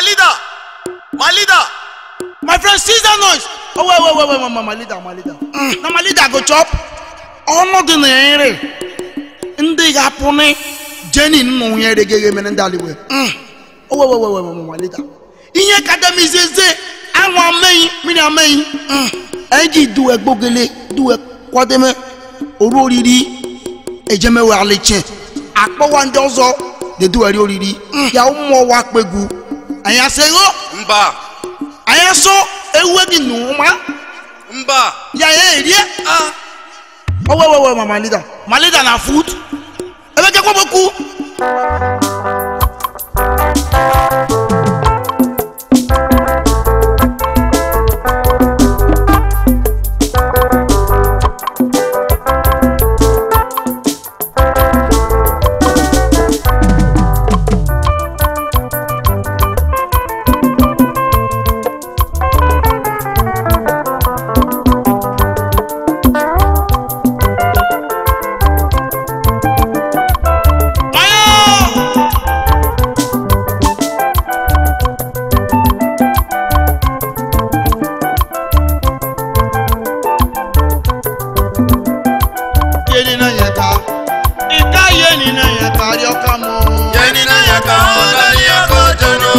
leader my leader my friend seize that noise oh wait wait wait wait my, my leader my leader mm. na my leader go chop ọnọdụ na ere ndị ga-apụ ni jeni nnụ ya eregeghe mere ndị aliwe oh wait wait wait wait my leader ihe kadamizieze anwụ ameghị mmiri ameghị anyị ji duwe gbogele duwe kwademe oru oriri ejemewe aliche akpọwa ndị ọzọ deduweri oriri ya ụmụ ọwa kpegwu anyị asịghọ mba anyị asọ ewu gị n'ụma mba ya ya erie ah owewewe ma malida malida na food ebe kekwa boku yeni na yẹta ìka yeni na yẹta rí ọkà mọ. yẹni náà yẹ ká wọn lálẹ́ ẹ̀kọ́ jọ̀nà.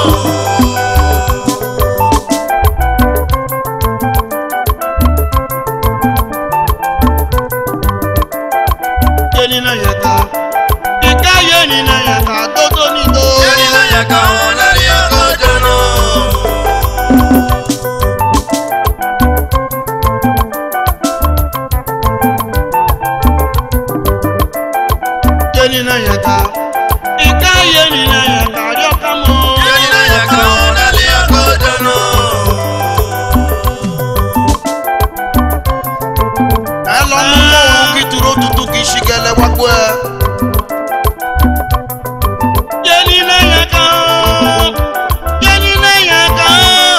yeni na yẹta ìka yeni na yẹta tótó ní tó. yẹni náà yẹ ká wọn lálẹ́ ẹ̀kọ́ jọ̀nà. yeni na yẹta ìka yeni na yẹta rí ọkà mọ. yẹni náà yẹ ká wọn lálẹ́ ẹ̀kọ́ jọ̀nà. ẹ lọ mú mọ́wọ́n kí turo tuntun kì í ṣi gẹlẹ́ wá gbọ́ ẹ. yeni na yẹta yeni na yẹta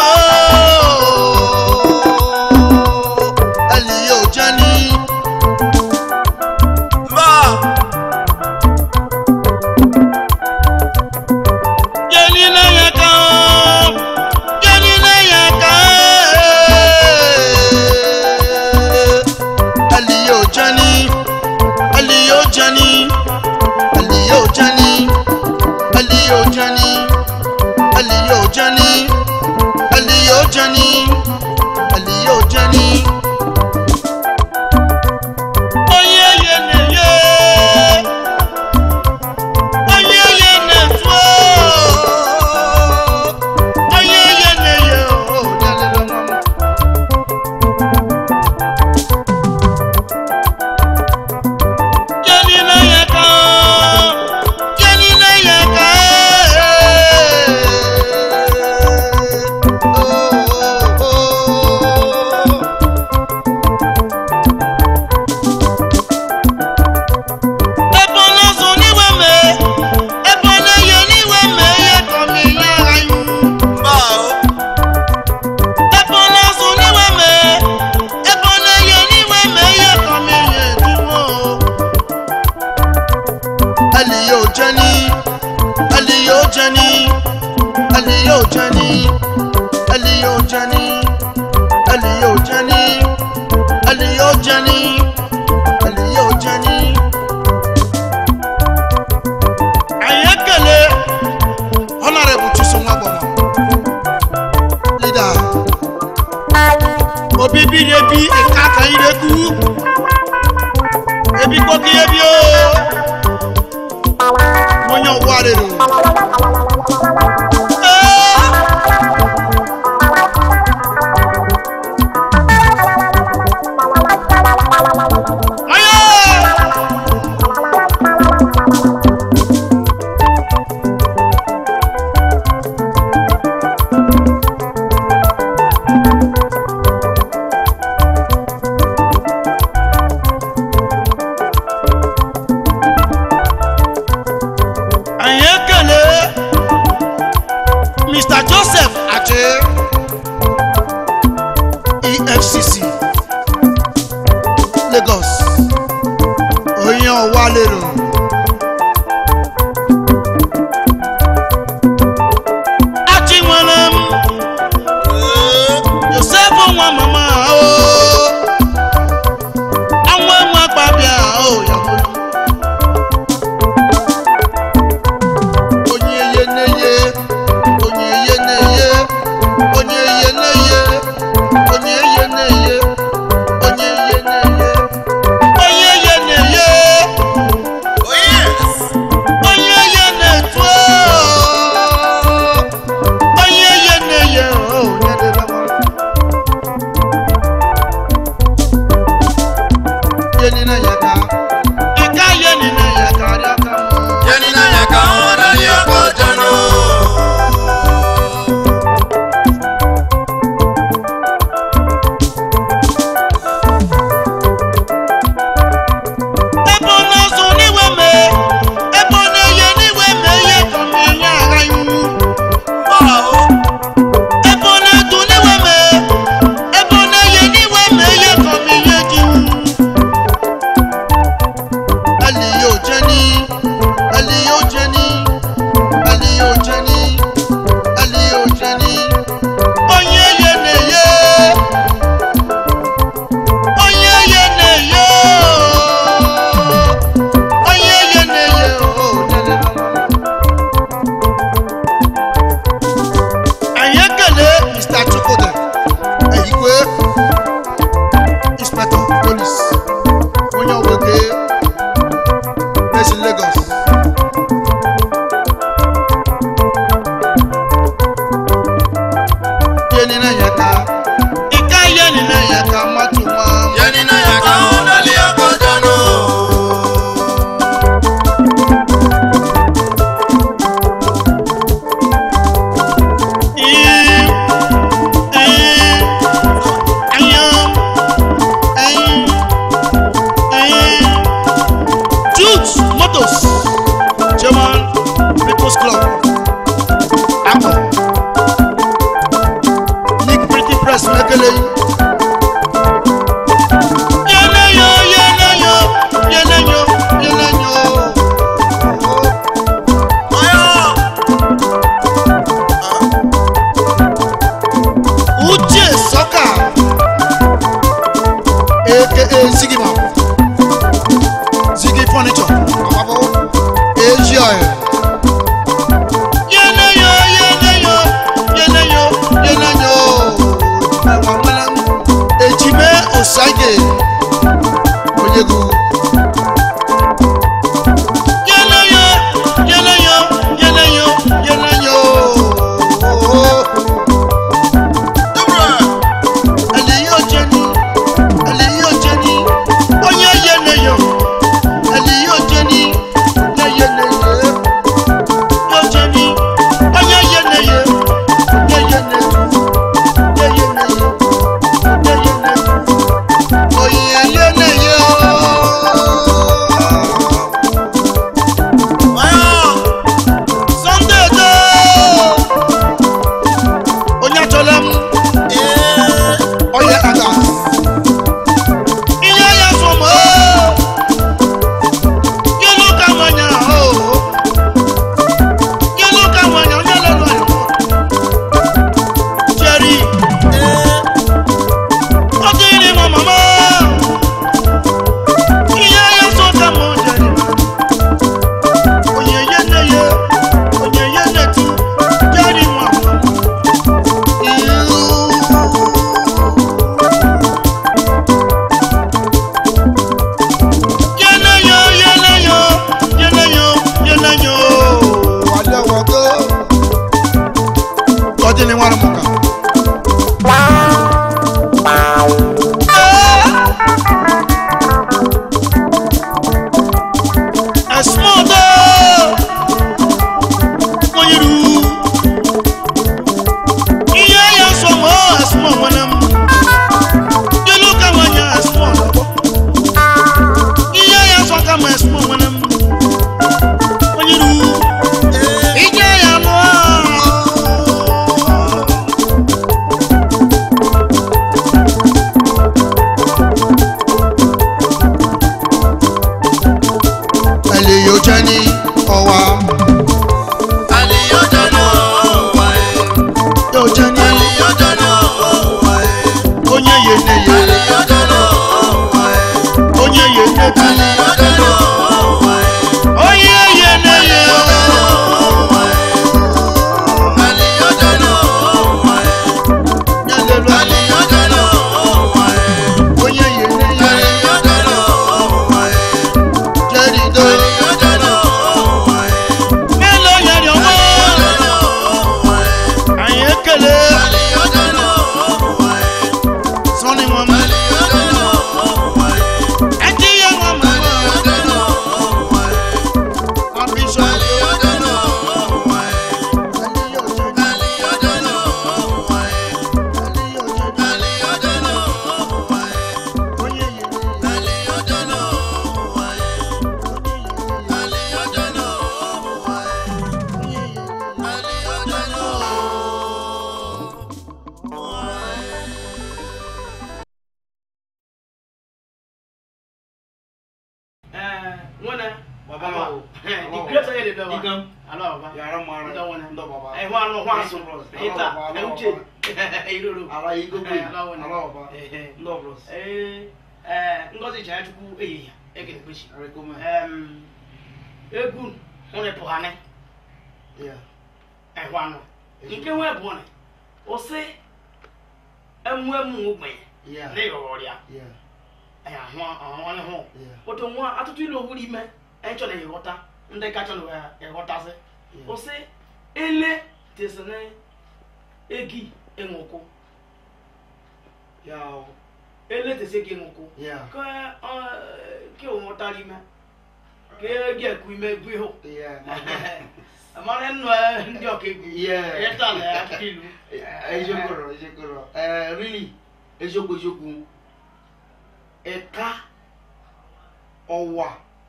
ẹlì yóò jẹ́ ní. mba yeni na yẹta yeni na yẹta ẹlì yóò jẹ́ ní. ẹlì yóò jẹ́ ní. ẹlì yóò jẹ́ ní. ẹlì yóò jẹ́ ní. ẹlì yóò jẹ́ ní. ẹlì yóò jẹ́ ní. ẹlì yóò jẹ́ ní. onye ye na-enye onye ye na-etu onye ye na-enye o dalele nwa m Jenny na ya ka Jenny na ya ka oh oh oh ebe ọ na-azụ n'iwe mee ebe ọ na-eyi n'iwe mee ihe ka ọ na-eyi agha iwu mba o ebe ọ na-azụ n'iwe mee ebe ọ na-eyi n'iwe mee ihe ka ọ na-eyi ejuwo ẹlì yóò jẹ́ ní ẹlì yóò jẹ́ ní ẹlì yóò jẹ́ ní ẹlì yóò jẹ́ ní ẹlì yóò jẹ́ ní ẹlì yóò jẹ́ ní ẹlì yóò jẹ́ ní. anyị ekele honorable chisom agbama leader obibi na-ebi eka aka ireku ebikpoki ebi o onye ọgwụ arịrị anyị ekele mr joseph ache efcc lagos onye ọwa lero Ojeni, Eli Ojeni, Eli Ojeni, Eli Ojeni. Onye ye na ye, onye ye na ye, onye ye na ye, oh, lele la la. Anyị ekele Mr. Chukwudi, Eyikwe, Inspector Police, onye ọgbake based in Lagos. Yeni na yaka, ika yeni na yaka matu nwa. Yeni na yaka ọlali ọkọjọnu. Ee, ee, ayam, ee, ee. Jutes Motors, German People's Club, Akọ, Nick Pretty Press Mekele. Yeleyo, yeleyo, yeleyo, yeleyo. Ọyọ. Uche Sọka, aka Ziggy Ziggy Furniture, Àpapọ̀, Èjì Ọ̀yẹ̀. Yeleyo, yeleyo, yeleyo, yeleyo. Ẹ̀wọ̀n mọ́lá ń Ejime Osage, Onyegu. Yeleyo, yeleyo, yeleyo, yeleyo. Dúró. Aliyo Jenny, Aliyo Jenny, onye yeneyo, Aliyo Jenny, onye yeneyo. baba ma Hello. di great ayé de bẹ wa Igam. alo baba yàrá mara ndọ wọn ndọ baba ẹ wọn anu wọn aso ẹ ta ẹ ń tse ẹ lolo ala yi gbogbo yi Ala wani. ala baba Ehe. ndọ bros ee ẹ ngozi jẹ chukwu eyi ya ẹ kele kpechi rekome ẹm egwu wọn pụghane ya ẹ hwa nọ nke nwe bụ ne ọsị emu emu ogbenye ya ne yọrọ ya ya ẹ ahụ ahụ ne ho ya otu nwa atụtụ ilu owuru ime ẹ chọ na ịghọta ndị kacha na ịghọtasị ọsị ele tesi na egi enwoko ya o ele tesi egi enwoko ya ke ọ ke o nwụtara ime ke egi ekwu ime egwu ihu ya amara nnụ ndị ọka egwu Yeah. ịta na akụkọ ilu eziokwu eziokwu eh really eziokwu eziokwu ẹka ọwa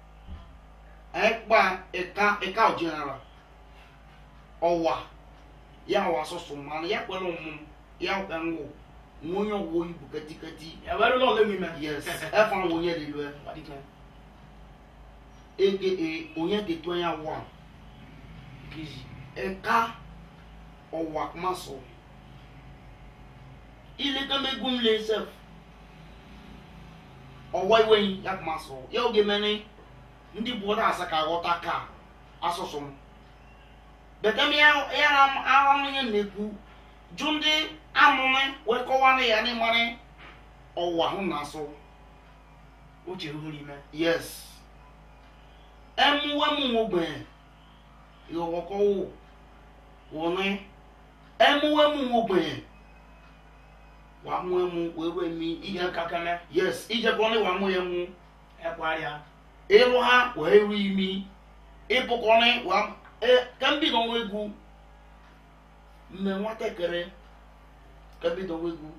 ẹkpa ẹka ẹka ọjịnara ọwa ya wa asụsụ mmanụ ya kwere ọmụmụ ya kwa ngwụ nwonye ọwụ ibu ketiketi ẹwẹrẹ lọ lé mi mẹ. yes ẹfa nwonye dị lue aka onye ketu ya wa ẹka ọwa kumasọ ile kamegum le sef ọwa iwe ya kumasọ ya oge mene ndị bụ ọda asa ka aghọta ka asụsụ m bekam ya ya aram ya na-ekwu jụ ndị amụmị wee kọwara ya n'ịmarị ọwa hụ na asụ uche huru ime. yes ẹmuwẹmu ogbe ìrọ̀wọ́kọ́wò wọ̀nyí ẹmuwẹmu ogbe wà mú ẹmu wẹ́wẹ́ mi iye ìjẹ kakẹmẹ yes ìjẹ kọ́ni wà mú ẹmu ẹkọ àríyá. ìlú ha wà eru imi ìbù kọ́ni wà ẹ kẹ́mbì dọ̀wọ́ egu mmẹ nwa tẹkẹrẹ kẹ́mbì dọ̀wọ́ egu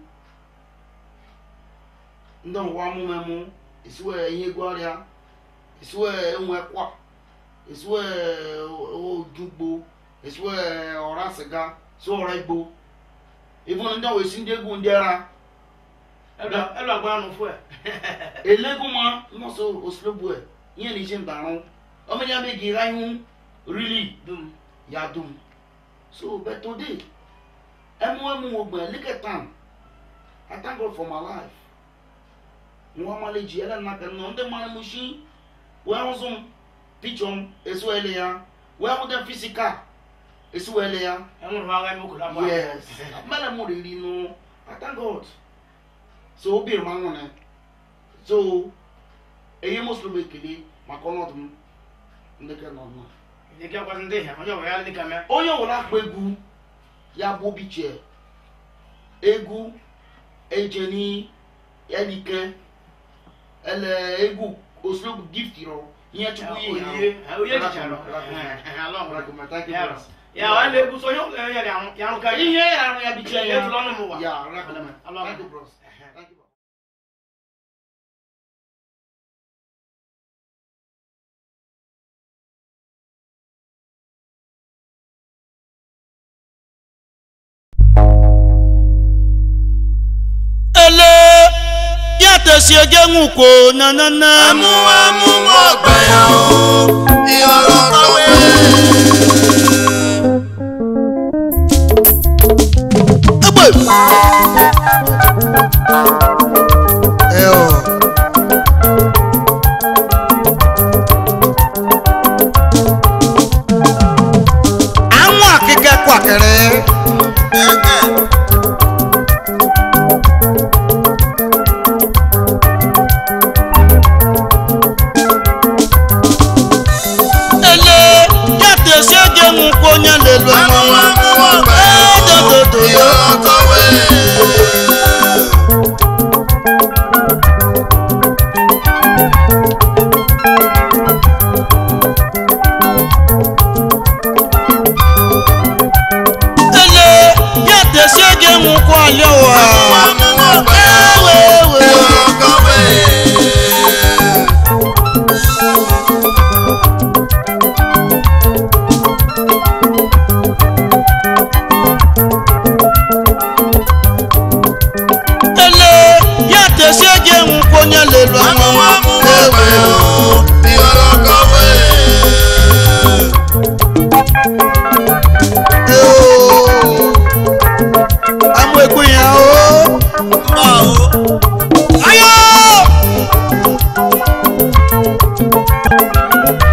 ndọ̀ wà mú ẹmu ìsúwẹ̀ ẹ̀yìn egu àríyá ìsúwẹ̀ ẹ̀hún ẹ̀kọ́ ìsúwẹ̀ ojúgbo ìsúwẹ̀ ọ̀rá sìgá ìsúwẹ̀ ọ̀rá igbo ìfúnni ndọ̀ wẹ̀ sí ndé egu ndé ra ẹlò ẹlò agbára nù fún ẹ. eléegun ma nọọsụ oslobu ẹ ihe na ije mbarụ ọmọ ya bẹ gira ihu really dum ya dum so but today ẹmu ẹmu ogbe liketan i thank god for my life nwa maleji ẹlẹ nnaka nọ ndị mmanụ m shi wee hụzụ m pichọ m esu ele ya wee hụ dem fisikal esu ele ya ẹnu rẹ wá ẹmu kò lápá. yes mmele m riri nụ i thank god so obi m anwụrụ so eyi muslim ekele maka ọnọdụ m ndị ke nọ nọ ìdíkẹ́ ọkọ sí ndé yẹn ọjọ́ wẹ̀ yá ní kàmẹ́. onye ọbụla akpa egwu ya bụ obi chie egwu ejeni elike ele egwu oslobu gift rọ ihe chukwu ihe ya oyè oyè jìjà lọ. yà wà lè gùsọ yóò lè yẹ yàrá ká yìí. ihe ya arụ ya bichie ya Etu lọ́nà mụ wa. ya Alama. thank you bros thank you bros ele ya tesi eje nwukwo nanana ẹmuwẹmu ọgbẹ yẹn o ìyọrọ kọwé. egbe ẹ ọ àwọn akẹkẹ kwakẹrẹ ẹgẹ ele ya tesi eje nwukwo onye lelu ọmọ ẹmuwẹmu ọgbẹ yẹn o dododo yo ìyọrọ kọwé. ele ya tesi eje nwukwo alẹ wa ẹmuwẹmu ọgbẹ yẹn o ewe ewe. ìyọrọ kọwé. ele ya tesi eje nwukwo onye lelu ọmọ ẹmuwẹmu